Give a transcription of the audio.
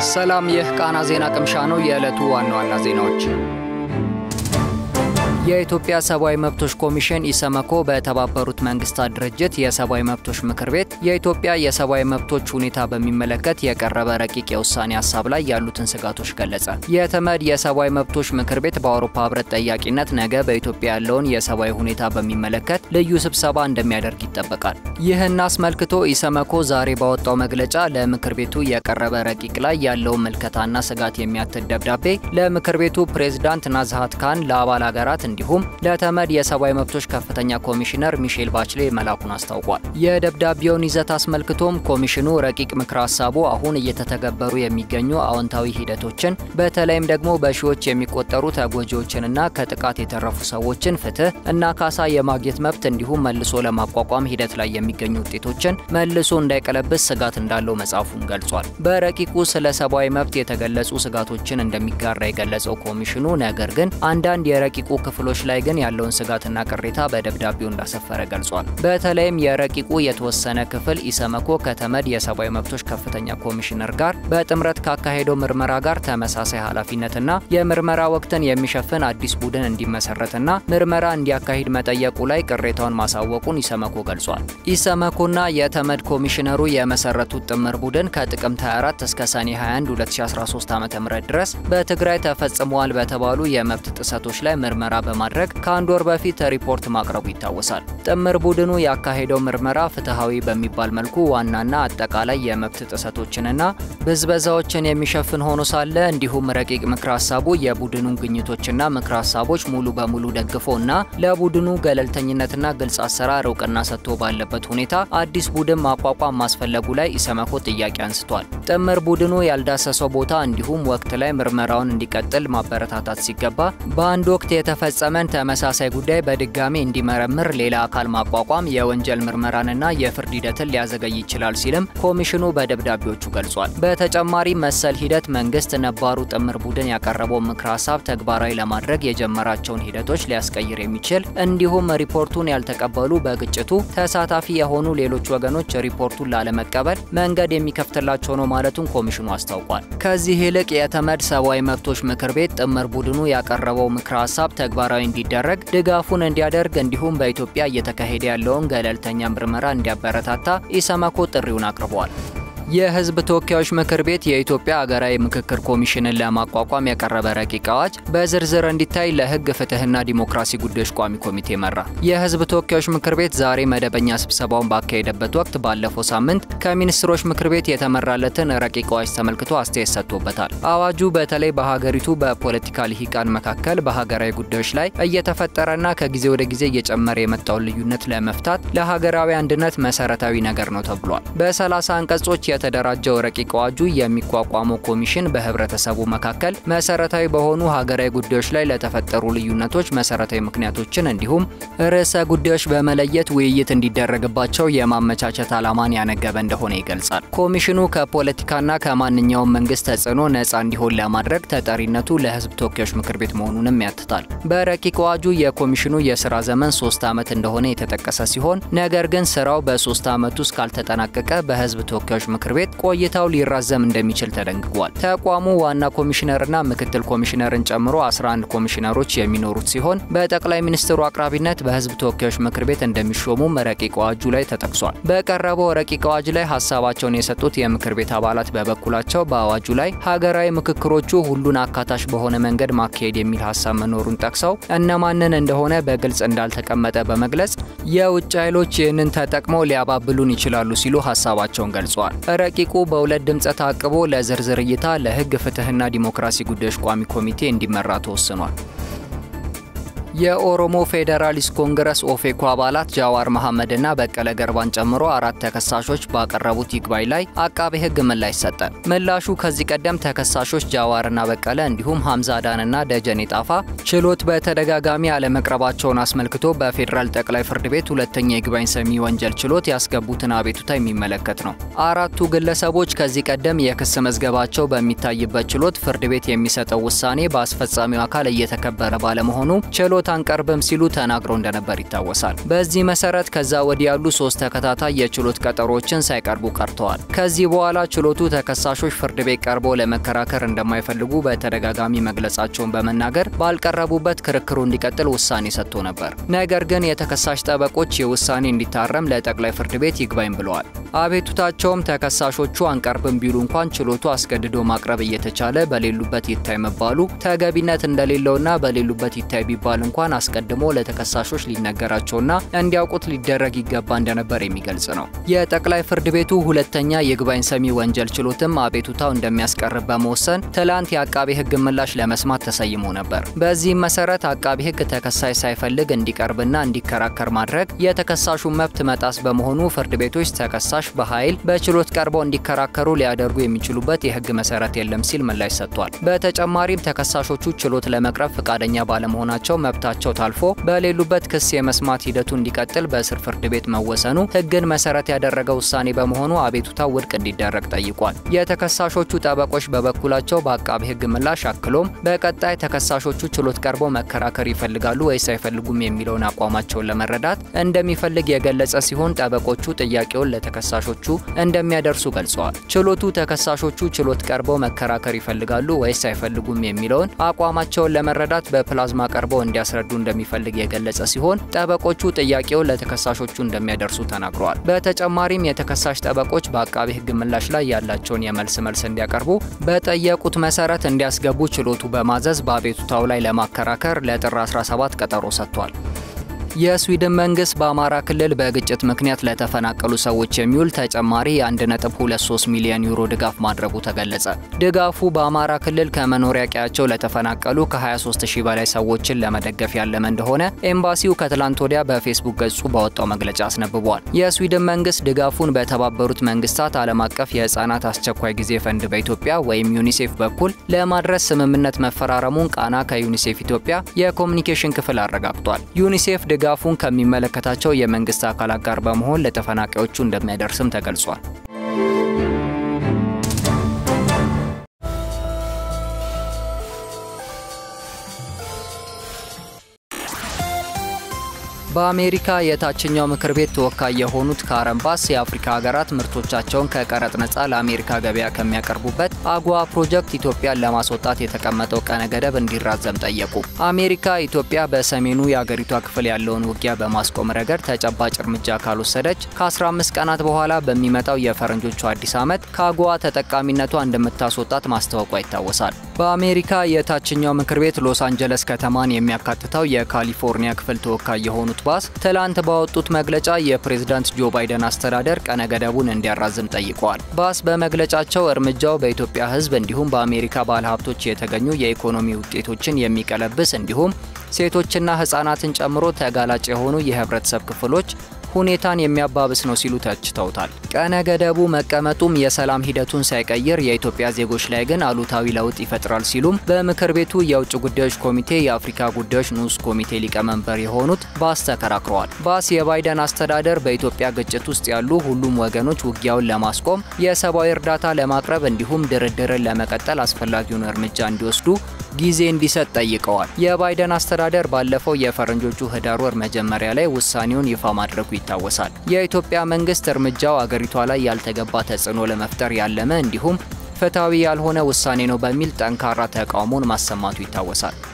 ሰላም፣ ይህ ቃና ዜና ቅምሻ ነው። የዕለቱ ዋና ዋና ዜናዎች የኢትዮጵያ ሰብአዊ መብቶች ኮሚሽን ኢሰመኮ በተባበሩት መንግስታት ድርጅት የሰብአዊ መብቶች ምክር ቤት የኢትዮጵያ የሰብአዊ መብቶች ሁኔታ በሚመለከት የቀረበ ረቂቅ የውሳኔ ሀሳብ ላይ ያሉትን ስጋቶች ገለጸ። የተመድ የሰብአዊ መብቶች ምክር ቤት በአውሮፓ ህብረት ጠያቂነት ነገ በኢትዮጵያ ያለውን የሰብአዊ ሁኔታ በሚመለከት ልዩ ስብሰባ እንደሚያደርግ ይጠበቃል። ይህን አስመልክቶ ኢሰመኮ ዛሬ ባወጣው መግለጫ ለምክር ቤቱ የቀረበ ረቂቅ ላይ ያለውን ምልከታና ስጋት የሚያትት ደብዳቤ ለምክር ቤቱ ፕሬዝዳንት ናዝሃት ካን ለአባል ሀገራት እንዲሁም ለተመድ የሰብአዊ መብቶች ከፍተኛ ኮሚሽነር ሚሼል ባችሌ መላኩን አስታውቋል። የደብዳቤውን ይዘት አስመልክቶም ኮሚሽኑ ረቂቅ ምክረ ሀሳቡ አሁን እየተተገበሩ የሚገኙ አዎንታዊ ሂደቶችን በተለይም ደግሞ በሺዎች የሚቆጠሩ ተጎጂዎችንና ከጥቃት የተረፉ ሰዎችን ፍትህ እና ካሳ የማግኘት መብት እንዲሁም መልሶ ለማቋቋም ሂደት ላይ የሚገኙ ውጤቶችን መልሶ እንዳይቀለብስ ስጋት እንዳለው መጽሐፉን ገልጿል። በረቂቁ ስለ ሰብአዊ መብት የተገለጹ ስጋቶችን እንደሚጋራ የገለጸው ኮሚሽኑ ነገር ግን አንዳንድ የረቂቁ ክፍሎች ላይ ግን ያለውን ስጋትና ቅሬታ በደብዳቤው እንዳሰፈረ ገልጿል። በተለይም የረቂቁ የተወሰነ ክፍል ኢሰመኮ ከተመድ የሰብአዊ መብቶች ከፍተኛ ኮሚሽነር ጋር በጥምረት ካካሄደው ምርመራ ጋር ተመሳሳይ ኃላፊነትና የምርመራ ወቅትን የሚሸፍን አዲስ ቡድን እንዲመሰረትና ምርመራ እንዲያካሂድ መጠየቁ ላይ ቅሬታውን ማሳወቁን ኢሰመኮ ገልጿል። ኢሰመኮና የተመድ ኮሚሽነሩ የመሰረቱት ጥምር ቡድን ከጥቅምት 24 እስከ ሰኔ 21 2013 ዓ.ም ድረስ በትግራይ ተፈጽመዋል በተባሉ የመብት ጥሰቶች ላይ ምርመራ በማድረግ ከአንድ ወር በፊት ሪፖርት ማቅረቡ ይታወሳል። ጥምር ቡድኑ ያካሄደው ምርመራ ፍትሐዊ በሚባል መልኩ ዋናና አጠቃላይ የመብት ጥሰቶችንና ብዝበዛዎችን የሚሸፍን ሆኖ ሳለ እንዲሁም ረቂቅ ምክረ ሀሳቡ የቡድኑን ግኝቶችና ምክረ ሀሳቦች ሙሉ በሙሉ ደግፎና ለቡድኑ ገለልተኝነትና ግልጽ አሰራር እውቅና ሰጥቶ ባለበት ሁኔታ አዲስ ቡድን ማቋቋም ማስፈለጉ ላይ ኢሰመኮ ጥያቄ አንስቷል። ጥምር ቡድኑ ያልዳሰሰው ቦታ እንዲሁም ወቅት ላይ ምርመራውን እንዲቀጥል ማበረታታት ሲገባ በአንድ ወቅት የተፈጸመን ተመሳሳይ ጉዳይ በድጋሚ እንዲመረምር ሌላ አካል ማቋቋም የወንጀል ምርመራንና የፍርድ ሂደትን ሊያዘገይ ይችላል ሲልም ኮሚሽኑ በደብዳቤዎቹ ገልጿል። በተጨማሪ መሰል ሂደት መንግስት ነባሩ ጥምር ቡድን ያቀረበው ምክረ ሀሳብ ተግባራዊ ለማድረግ የጀመራቸውን ሂደቶች ሊያስቀይር የሚችል እንዲሁም ሪፖርቱን ያልተቀበሉ በግጭቱ ተሳታፊ የሆኑ ሌሎች ወገኖች ሪፖርቱን ላለመቀበል መንገድ የሚከፍትላቸው ነው ማለቱን ኮሚሽኑ አስታውቋል። ከዚህ ይልቅ የተመድ ሰብአዊ መብቶች ምክር ቤት ጥምር ቡድኑ ያቀረበው ምክረ ሀሳብ ተግባራዊ እንዲደረግ ድጋፉን እንዲያደርግ እንዲሁም በኢትዮጵያ እየተካሄደ ያለውን ገለልተኛ ምርመራ እንዲያበረታታ ኢሰመኮ ጥሪውን አቅርበዋል። የህዝብ ተወካዮች ምክር ቤት የኢትዮጵያ ሀገራዊ ምክክር ኮሚሽንን ለማቋቋም ያቀረበ ረቂቅ አዋጅ በዝርዝር እንዲታይ ለህግ ፍትህና ዲሞክራሲ ጉዳዮች ቋሚ ኮሚቴ መራ። የህዝብ ተወካዮች ምክር ቤት ዛሬ መደበኛ ስብሰባውን ባካሄደበት ወቅት ባለፈው ሳምንት ከሚኒስትሮች ምክር ቤት የተመራለትን ረቂቅ አዋጅ ተመልክቶ አስተያየት ሰጥቶበታል። አዋጁ በተለይ በሀገሪቱ በፖለቲካ ልሂቃን መካከል በሀገራዊ ጉዳዮች ላይ እየተፈጠረና ከጊዜ ወደ ጊዜ እየጨመረ የመጣውን ልዩነት ለመፍታት ለሀገራዊ አንድነት መሰረታዊ ነገር ነው ተብሏል። በሰላሳ አንቀጾች የተደራጀው ረቂቅ አዋጁ የሚቋቋመው ኮሚሽን በህብረተሰቡ መካከል መሰረታዊ በሆኑ ሀገራዊ ጉዳዮች ላይ ለተፈጠሩ ልዩነቶች መሰረታዊ ምክንያቶችን እንዲሁም ርዕሰ ጉዳዮች በመለየት ውይይት እንዲደረግባቸው የማመቻቸት ዓላማን ያነገበ እንደሆነ ይገልጻል። ኮሚሽኑ ከፖለቲካና ከማንኛውም መንግስት ተጽዕኖ ነፃ እንዲሆን ለማድረግ ተጠሪነቱ ለህዝብ ተወካዮች ምክር ቤት መሆኑንም ያትታል። በረቂቅ አዋጁ የኮሚሽኑ የስራ ዘመን ሶስት ዓመት እንደሆነ የተጠቀሰ ሲሆን ነገር ግን ስራው በሶስት ዓመት ውስጥ ካልተጠናቀቀ በህዝብ ተወካዮች ምክር ቤት ቆይታው ሊራዘም እንደሚችል ተደንግጓል። ተቋሙ ዋና ኮሚሽነርና ምክትል ኮሚሽነርን ጨምሮ 11 ኮሚሽነሮች የሚኖሩት ሲሆን በጠቅላይ ሚኒስትሩ አቅራቢነት በህዝብ ተወካዮች ምክር ቤት እንደሚሾሙም ረቂቅ አዋጁ ላይ ተጠቅሷል። በቀረበው ረቂቅ አዋጅ ላይ ሀሳባቸውን የሰጡት የምክር ቤት አባላት በበኩላቸው በአዋጁ ላይ ሀገራዊ ምክክሮቹ ሁሉን አካታች በሆነ መንገድ ማካሄድ የሚል ሀሳብ መኖሩን ጠቅሰው እነማንን እንደሆነ በግልጽ እንዳልተቀመጠ በመግለጽ የውጭ ኃይሎች ይህንን ተጠቅመው ሊያባብሉን ይችላሉ ሲሉ ሀሳባቸውን ገልጸዋል። ረቂቁ በሁለት ድምፀ ታቅቦ ለዝርዝር እይታ ለህግ ፍትህና ዲሞክራሲ ጉዳዮች ቋሚ ኮሚቴ እንዲመራ ተወስኗል። የኦሮሞ ፌዴራሊስት ኮንግረስ ኦፌኮ አባላት ጃዋር መሐመድና በቀለ ገርባን ጨምሮ አራት ተከሳሾች ባቀረቡት ይግባኝ ላይ አቃቤ ህግ ምላሽ ሰጠ። ምላሹ ከዚህ ቀደም ተከሳሾች ጃዋርና በቀለ እንዲሁም ሀምዛ አዳንና ደጀኔ ጣፋ ችሎት በተደጋጋሚ አለመቅረባቸውን አስመልክቶ በፌዴራል ጠቅላይ ፍርድ ቤት ሁለተኛ የይግባኝ ሰሚ ወንጀል ችሎት ያስገቡትን አቤቱታ የሚመለከት ነው። አራቱ ግለሰቦች ከዚህ ቀደም የክስ መዝገባቸው በሚታይበት ችሎት ፍርድ ቤት የሚሰጠው ውሳኔ በአስፈጻሚው አካል እየተከበረ ባለመሆኑ ችሎት ችሎት አንቀርብም ሲሉ ተናግረው እንደነበር ይታወሳል። በዚህ መሰረት ከዛ ወዲህ ያሉ ሶስት ተከታታይ የችሎት ቀጠሮችን ሳይቀርቡ ቀርተዋል። ከዚህ በኋላ ችሎቱ ተከሳሾች ፍርድ ቤት ቀርበው ለመከራከር እንደማይፈልጉ በተደጋጋሚ መግለጻቸውን በመናገር ባልቀረቡበት ክርክሩ እንዲቀጥል ውሳኔ ሰጥቶ ነበር። ነገር ግን የተከሳሽ ጠበቆች የውሳኔ እንዲታረም ለጠቅላይ ፍርድ ቤት ይግባኝ ብለዋል። አቤቱታቸውም ተከሳሾቹ አንቀርብም ቢሉ እንኳን ችሎቱ አስገድዶ ማቅረብ እየተቻለ በሌሉበት ይታይ መባሉ ተገቢነት እንደሌለውና በሌሉበት ይታይ ቢባል እንኳን አስቀድሞ ለተከሳሾች ሊነገራቸውና እንዲያውቁት ሊደረግ ይገባ እንደነበር የሚገልጽ ነው። የጠቅላይ ፍርድ ቤቱ ሁለተኛ ይግባኝ ሰሚ ወንጀል ችሎትም አቤቱታው እንደሚያስቀርብ በመወሰን ትላንት የአቃቤ ሕግ ምላሽ ለመስማት ተሰይሞ ነበር። በዚህም መሰረት አቃቤ ሕግ ተከሳሽ ሳይፈልግ እንዲቀርብና እንዲከራከር ማድረግ የተከሳሹን መብት መጣስ በመሆኑ ፍርድ ቤቶች ተከሳሽ በኃይል በችሎት ቀርበው እንዲከራከሩ ሊያደርጉ የሚችሉበት የህግ መሰረት የለም ሲል ምላሽ ሰጥቷል። በተጨማሪም ተከሳሾቹ ችሎት ለመቅረብ ፈቃደኛ ባለመሆናቸው መብታቸው ታልፎ በሌሉበት ክስ የመስማት ሂደቱ እንዲቀጥል በስር ፍርድ ቤት መወሰኑ ህግን መሰረት ያደረገ ውሳኔ በመሆኑ አቤቱታው ውድቅ እንዲደረግ ጠይቋል። የተከሳሾቹ ጠበቆች በበኩላቸው በአቃቢ ህግ ምላሽ አክሎም በቀጣይ ተከሳሾቹ ችሎት ቀርበው መከራከር ይፈልጋሉ ወይስ አይፈልጉም የሚለውን አቋማቸውን ለመረዳት እንደሚፈልግ የገለጸ ሲሆን ጠበቆቹ ጥያቄውን ለተከሳሾቹ እንደሚያደርሱ ገልጸዋል። ችሎቱ ተከሳሾቹ ችሎት ቀርበው መከራከር ይፈልጋሉ ወይስ አይፈልጉም የሚለውን አቋማቸውን ለመረዳት በፕላዝማ ቀርበው እንዲያስረዱ እንደሚፈልግ የገለጸ ሲሆን ጠበቆቹ ጥያቄውን ለተከሳሾቹ እንደሚያደርሱ ተናግረዋል። በተጨማሪም የተከሳሽ ጠበቆች በአቃቤ ህግ ምላሽ ላይ ያላቸውን የመልስ መልስ እንዲያቀርቡ በጠየቁት መሰረት እንዲያስገቡ ችሎቱ በማዘዝ በአቤቱታው ላይ ለማከራከር ለጥር 17 ቀጠሮ ሰጥቷል። የስዊድን መንግስት በአማራ ክልል በግጭት ምክንያት ለተፈናቀሉ ሰዎች የሚውል ተጨማሪ 1.23 ሚሊዮን ዩሮ ድጋፍ ማድረጉ ተገለጸ። ድጋፉ በአማራ ክልል ከመኖሪያ ቀያቸው ለተፈናቀሉ ከ23000 በላይ ሰዎችን ለመደገፍ ያለመ እንደሆነ ኤምባሲው ከትላንት ወዲያ በፌስቡክ ገጹ ባወጣው መግለጫ አስነብቧል። የስዊድን መንግስት ድጋፉን በተባበሩት መንግስታት ዓለም አቀፍ የህፃናት አስቸኳይ ጊዜ ፈንድ በኢትዮጵያ ወይም ዩኒሴፍ በኩል ለማድረስ ስምምነት መፈራረሙን ቃና ከዩኒሴፍ ኢትዮጵያ የኮሚኒኬሽን ክፍል አረጋግጧል። ዩኒሴፍ ድጋፉን ከሚመለከታቸው የመንግስት አካላት ጋር በመሆን ለተፈናቃዮቹ እንደሚያደርስም ተገልጿል። በአሜሪካ የታችኛው ምክር ቤት ተወካይ የሆኑት ካረን ባስ የአፍሪካ ሀገራት ምርቶቻቸውን ከቀረጥ ነጻ ለአሜሪካ ገበያ ከሚያቀርቡበት አጓ ፕሮጀክት ኢትዮጵያን ለማስወጣት የተቀመጠው ቀነ ገደብ እንዲራዘም ጠየቁ። አሜሪካ ኢትዮጵያ በሰሜኑ የአገሪቷ ክፍል ያለውን ውጊያ በማስቆም ረገድ ተጨባጭ እርምጃ ካልወሰደች ከ15 ቀናት በኋላ በሚመጣው የፈረንጆቹ አዲስ ዓመት ከአጓ ተጠቃሚነቷ እንደምታስወጣት ማስታወቋ ይታወሳል። በአሜሪካ የታችኛው ምክር ቤት ሎስ አንጀለስ ከተማን የሚያካትተው የካሊፎርኒያ ክፍል ተወካይ የሆኑት ባስ ትላንት ባወጡት መግለጫ የፕሬዝዳንት ጆ ባይደን አስተዳደር ቀነ ገደቡን እንዲያራዝም ጠይቀዋል። ባስ በመግለጫቸው እርምጃው በኢትዮጵያ ሕዝብ እንዲሁም በአሜሪካ ባለሀብቶች የተገኙ የኢኮኖሚ ውጤቶችን የሚቀለብስ እንዲሁም ሴቶችና ሕጻናትን ጨምሮ ተጋላጭ የሆኑ የህብረተሰብ ክፍሎች ሁኔታን የሚያባብስ ነው ሲሉ ተችተውታል። ቀነ ገደቡ መቀመጡም የሰላም ሂደቱን ሳይቀይር የኢትዮጵያ ዜጎች ላይ ግን አሉታዊ ለውጥ ይፈጥራል ሲሉም በምክር ቤቱ የውጭ ጉዳዮች ኮሚቴ የአፍሪካ ጉዳዮች ንዑስ ኮሚቴ ሊቀመንበር የሆኑት ባስ ተከራክረዋል። ባስ የባይደን አስተዳደር በኢትዮጵያ ግጭት ውስጥ ያሉ ሁሉም ወገኖች ውጊያውን ለማስቆም የሰብአዊ እርዳታ ለማቅረብ እንዲሁም ድርድርን ለመቀጠል አስፈላጊውን እርምጃ እንዲወስዱ ጊዜ እንዲሰጥ ጠይቀዋል። የባይደን አስተዳደር ባለፈው የፈረንጆቹ ህዳር ወር መጀመሪያ ላይ ውሳኔውን ይፋ ማድረጉ ይታወሳል። የኢትዮጵያ መንግስት እርምጃው አገሪቷ ላይ ያልተገባ ተጽዕኖ ለመፍጠር ያለመ እንዲሁም ፍትሐዊ ያልሆነ ውሳኔ ነው በሚል ጠንካራ ተቃውሞን ማሰማቱ ይታወሳል።